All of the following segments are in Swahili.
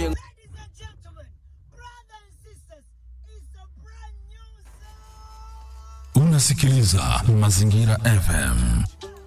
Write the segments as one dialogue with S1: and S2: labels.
S1: Ladies and gentlemen, brothers and sisters, it's a brand new song.
S2: Unasikiliza Mazingira FM.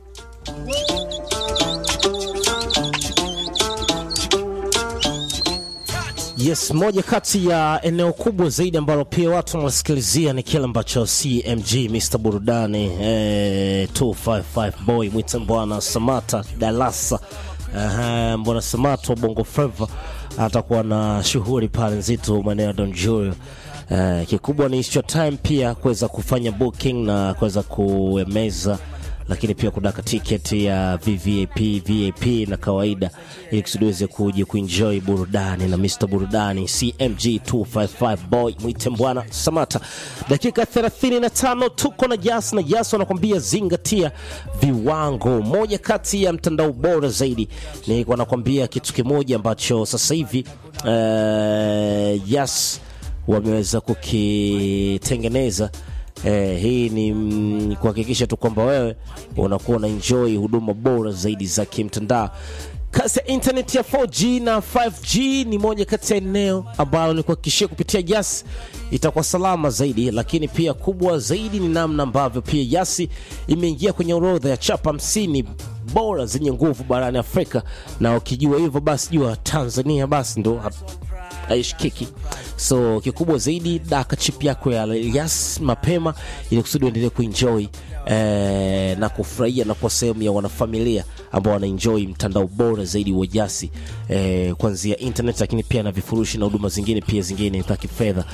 S3: Yes, moja kati ya eneo kubwa zaidi ambalo pia watu wanasikilizia ni kile ambacho CMG Mr Burudani eh, 255 boy mwita Mbwana Samata Dalasa uh, Mbwana Samata wa Bongo Flava atakuwa na shughuli pale nzito maeneo ya Don Julio. Uh, kikubwa ni hicho time pia kuweza kufanya booking na kuweza kuemeza lakini pia kudaka tiketi ya VVIP, VIP na kawaida ili kusudi uweze kuja kuenjoy burudani na Mr Burudani CMG 255 boy mwite Mbwana Samata. Dakika 35 tuko na Jas na Jas wanakwambia zingatia viwango. Moja kati ya mtandao bora zaidi ni wanakwambia kitu kimoja ambacho sasa hivi uh, Jas wameweza kukitengeneza Eh, hii ni mm, kuhakikisha tu kwamba wewe unakuwa na enjoy huduma bora zaidi za kimtandao. Kasi ya internet ya 4G na 5G ni moja kati ya eneo ambalo ni kuhakikishia kupitia Yas itakuwa salama zaidi, lakini pia kubwa zaidi ni namna ambavyo pia Yasi imeingia kwenye orodha ya chapa hamsini bora zenye nguvu barani Afrika, na ukijua hivyo basi jua Tanzania basi ndo haishikiki. So kikubwa zaidi, daka chip yako ya Yas mapema, ili kusudi uendelee kuenjoy eh, na kufurahia na kuwa sehemu ya wanafamilia ambao wanaenjoy mtandao bora zaidi wa Yasi eh, kuanzia internet, lakini pia na vifurushi na huduma zingine pia zingine za kifedha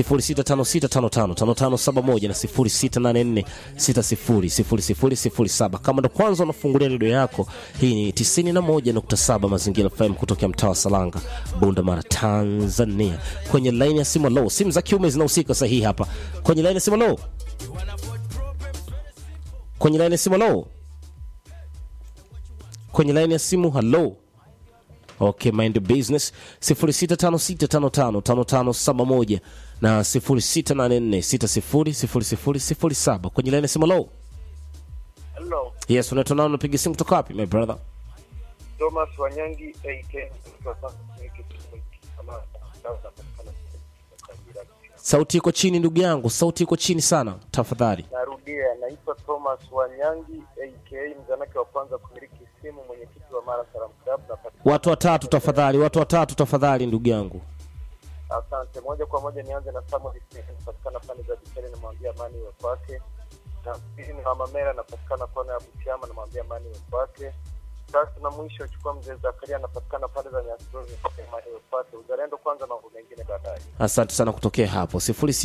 S3: 0656555571 na 0684600007. Kama ndo kwanza unafungulia redio yako, hii ni 91.7 Mazingira FM kutokea mtaa wa Salanga, Bunda Mara, Tanzania. Kwenye laini ya simu low, simu za kiume zinahusika sahihi hapa. Kwenye laini ya simu low, kwenye laini ya simu low, kwenye laini ya simu hello. Okay, mind your business 0656555571 na 0684600007 kwenye laini ya simu low.
S4: Hello,
S3: Yes, unaitwa nani? Unapiga simu kutoka wapi my brother?
S4: Thomas Wanyangi AK
S3: Sauti iko chini ndugu yangu, sauti iko chini sana tafadhali.
S4: Narudia, naitwa Thomas Wanyangi AK mzanake wa kwanza kumiliki simu, mwenyekiti wa Mara Salam Club. Napatikana-
S3: Watu watatu tafadhali, watu watatu tafadhali ndugu yangu.
S4: Asante. Moja kwa moja nianze na Samuel Smith, napatikana pande za Bikere, namwambia amani iwe kwake. Na pili ni Mama Mera, napatikana kona ya Butiama, namwambia amani iwe kwake. Tatu na mwisho chukua mzee Zakaria, anapatikana pande za Nyasroni, namwambia amani iwe kwake. Uzalendo kwanza, mambo mengine baadaye.
S3: Asante sana kutokea hapo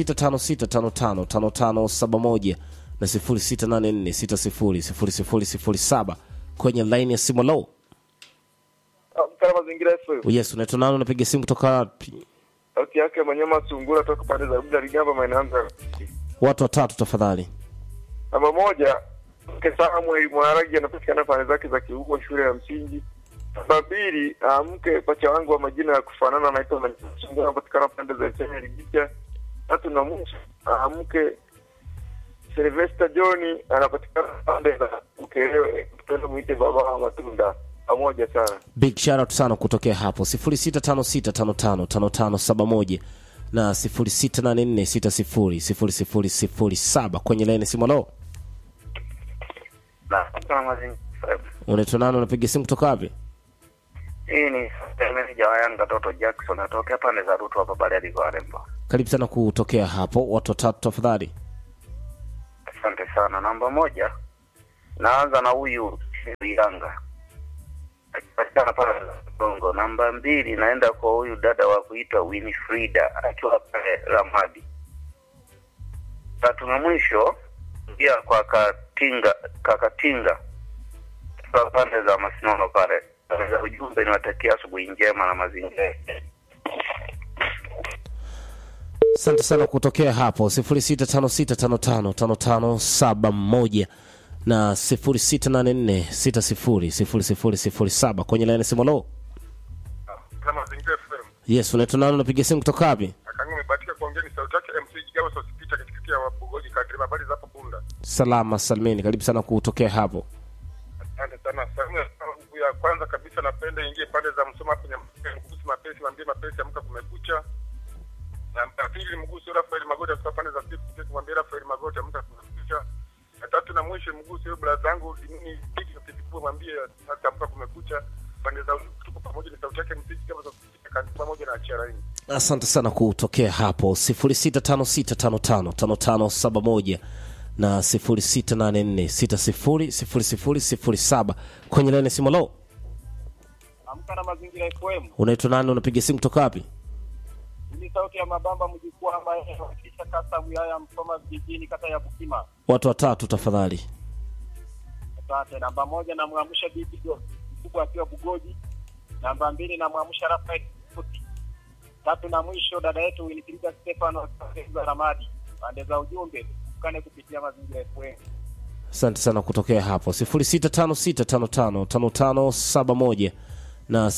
S3: 0656555571 na 0684600007 kwenye line ya simu low.
S4: Mkara mazingira FM.
S3: Yes, unaitwa nani? Unapiga simu kutoka wapi?
S4: Sauti yake Manyama Sungura toka pande za Buda Ligamba maeneo ya
S3: Watu watatu tafadhali.
S4: Namba moja mke Samuel Mwaragi anapatikana pande zake za Kiugwa shule ya msingi. Namba mbili ah, mke pacha wangu wa majina ya kufanana anaitwa Manyama Sungura anapatikana pande za Chenya Libicha. Tatu na mwisho ah, mke Sylvester John anapatikana pande za Ukerewe, tupende mwite baba wa matunda. Pamoja sana.
S3: Big shout out sana kutokea hapo 0656555571 na 0684600007 kwenye line ya simu low.
S4: Na kama mazingira
S3: Unaitwa nani? Unapiga simu kutoka wapi?
S4: hii ni meneja wa Yanga Toto Jackson atokea pande za Ruto hapa Bariadi kwa Rembo.
S3: Karibu sana kutokea hapo, watu watatu tafadhali.
S4: Asante sana. Namba moja, naanza na huyu Yanga akipatikana pale Bongo. Namba mbili, naenda kwa huyu dada wa kuitwa Winifrida akiwa pale Ramadi. Tatu na mwisho pia kwa Katinga, Kakatinga kwa pande za Masinono pale. Pande za ujumbe niwatakia asubuhi njema na mazingira
S3: Asante sana kutokea hapo 0656555571 na 0684600007 kwenye line ya simu low.
S5: kama mazingira FM.
S3: Yes, unaitwa nani? Unapiga simu kutoka wapi?
S5: Akangu umebahatika kuongea ni sauti yake MC Jigawa Sosipita katikati ya Wabugoji kadri habari za hapo Bunda.
S3: Salama salmini, karibu sana kutokea hapo.
S5: Asante sana. Salamu ya kwanza kabisa napenda ingie pande za Msoma kwenye kuhusu mapenzi, mwambie Kapesi amka kumekucha. Namba ya pili mguso Rafael Magoti kutoka pande za Sifu Sifu mwambie Rafael Magoti amka kumekucha. Na tatu na mwisho mguso yule brother yangu mimi piki na piki mwambie sasa amka kumekucha. Pande za tuko pamoja ni sauti yake mziki kama za kusikika kanisa pamoja na achia laini.
S3: asante sana kutokea hapo 0656555571 na 0684600007 kwenye laini simolo
S6: Amka na mazingira FM.
S3: unaitwa nani unapiga simu kutoka wapi
S6: Ni sauti ya mabamba mjukuu ambaye anawakilisha kata wilaya ya Msoma vijijini kata ya Bukima.
S3: watu watatu tafadhali
S6: Asante. Namba moja namwamsha bibi Go- mkubwa akiwa Bugoji. Namba mbili namwamsha Rafael Kuti. Tatu na mwisho dada yetu Winifrida Stefano akiwa Ramadi. Pande za ujumbe tukane kupitia mazingira FM.
S3: asante sana kutokea hapo 0656555571 na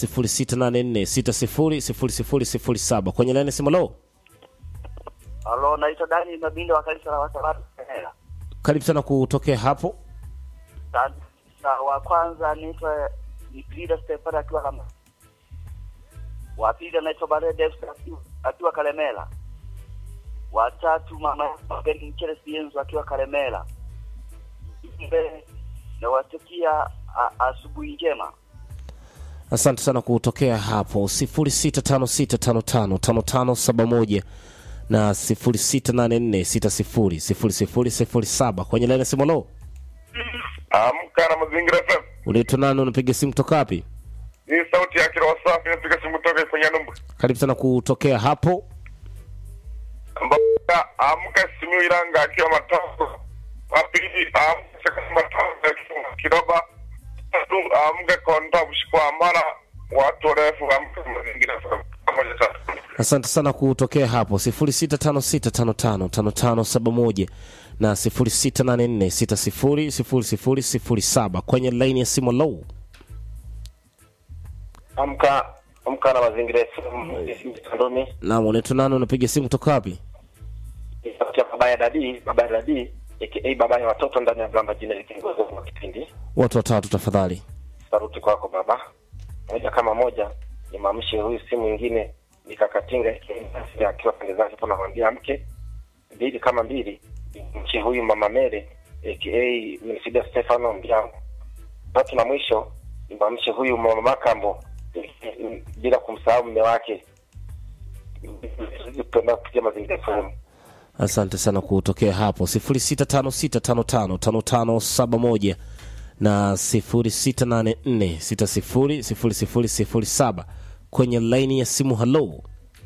S3: 0684600007 kwenye laini simolo
S4: Halo, naitwa Dani Mabinde wa kanisa la Wasabato Kenya.
S3: karibu sana kutokea hapo
S4: Sasa wa kwanza anaitwa ni Frida Stefan akiwa kama wa pili anaitwa Bare Davis akiwa- akiwa Kalemela. Wa tatu mama Magari Mchele Sienzo akiwa Kalemela. Mbe nawatakia a- asubuhi njema.
S3: asante sana kutokea hapo 0656555571 na 0684600007 kwenye laini simolo
S5: Amka na mazingira FM.
S3: unaitwa nani unapiga simu kutoka wapi
S5: Hii sauti ya kila wasafi inapiga simu kutoka kwenye numba.
S3: karibu sana kutokea hapo
S5: Amka amka simu Iranga akiwa matatu. Wa pili amka Shaka matatu akiwa Kiroba. Tatu amka konta mshikwa amara watu warefu amka na mazingira FM. Pamoja sana.
S3: asante sana kutokea hapo 0656555571 na 0684600007 kwenye laini ya simu low
S7: amka amka na mazingira Ndomi
S3: naam unaitwa nani unapiga simu kutoka wapi
S7: sauti ya baba ya dadi baba ya dadi aka baba ya watoto ndani ya Blamba jina likiongoza kwa kipindi
S3: watu watatu tafadhali
S7: saruti kwako baba moja kama moja ni mamshe huyu si mwingine ni kakatinga aka akiwa pande zake hapo namwambia mke mbili kama mbili mche huyu mama mere aka Mercedes Stefano Mbiangu tatu na mwisho ni mamshe huyu mama Makambo bila kumsahau mume wake tupenda kupitia mazingira FM.
S3: asante sana kutokea hapo 0656555571 na 0684600007 kwenye laini ya simu halo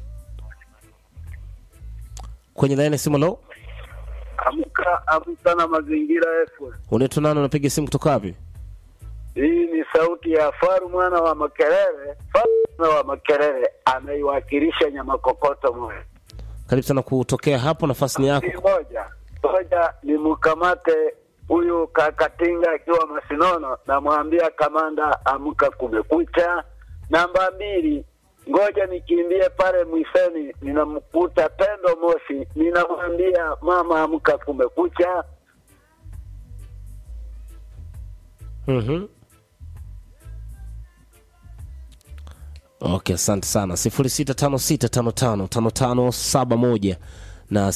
S3: kwenye laini ya simu halo
S8: Amka amka na mazingira FM.
S3: unaitwa nani unapiga simu kutoka wapi
S8: Hii ni sauti ya Faru mwana wa Makerere. Faru mwana wa Makerere anaiwakilisha nyama kokoto moja.
S3: karibu sana kutokea hapo nafasi ni yako
S8: Ni moja moja ni mkamate huyu kakatinga akiwa Masinono, namwambia kamanda, amka, kumekucha. Namba mbili, ngoja nikimbie pale Mwiseni, ninamkuta Pendo Moshi, ninamwambia mama, amka, kumekucha.
S3: Mhm. okay asante sana 0656555571 na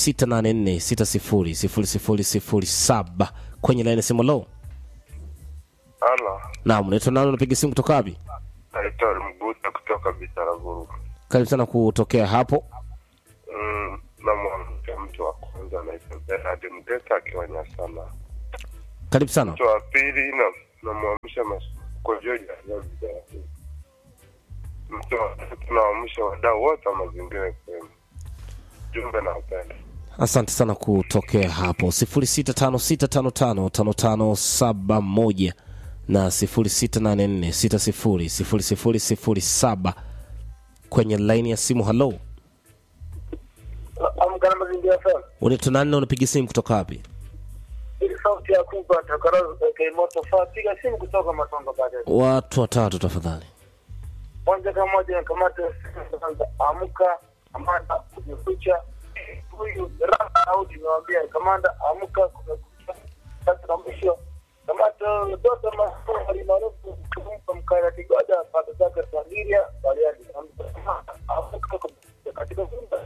S3: 0684600007 kwenye laini ya simu lo
S5: Halo.
S3: naam unaitwa nani unapiga simu kutoka wapi
S5: Naitwa Mguta kutoka Bitaraguru.
S3: karibu sana kutokea hapo
S5: Mm, namwamsha mtu wa kwanza anaitwa Bernard Mdeka akiwa Nyasana.
S3: karibu sana
S5: Mtu wa pili na namwamsha Kojoja akiwa Bitaraguru. Mtu wa tatu naamsha wadau wote wa mazingira FM. Jumbe na upendo.
S3: asante sana kutokea hapo 0656555571 na 0684600007 kwenye laini ya simu halo
S8: Amka na mazingira FM.
S3: unaitwa nani na unapiga simu kutoka wapi
S8: Ili sauti ya kupa takarazu okay, moto faa piga simu kutoka Matongo baadaye.
S3: watu watatu tafadhali
S8: Moja kama moja na kamata kwanza amka kamanda kumekucha. Huyu Rafa Daudi niwaambia kamanda amka kumekucha. Sasa na mwisho
S9: Kamato Doto Masomo alimaarufu kumpa mkana Kigoda pata zake Tangiria Bariadi katika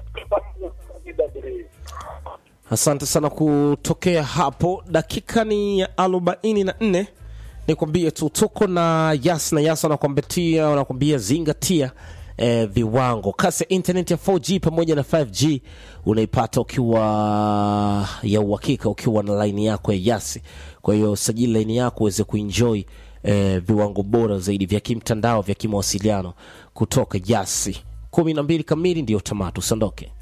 S3: Asante sana kutokea hapo. Dakika ni ya arobaini na nne. Nikwambie tu tuko na Yas na Yas wanakwambetia wanakwambia zingatia eh, viwango. Kasi ya internet ya 4G pamoja na 5G unaipata ukiwa ya uhakika ukiwa na laini yako ya Yasi. Kwa hiyo sajili laini yako uweze kuenjoy eh, viwango bora zaidi vya kimtandao vya kimawasiliano kutoka Yasi. kumi na mbili kamili ndiyo tamatu, usiondoke.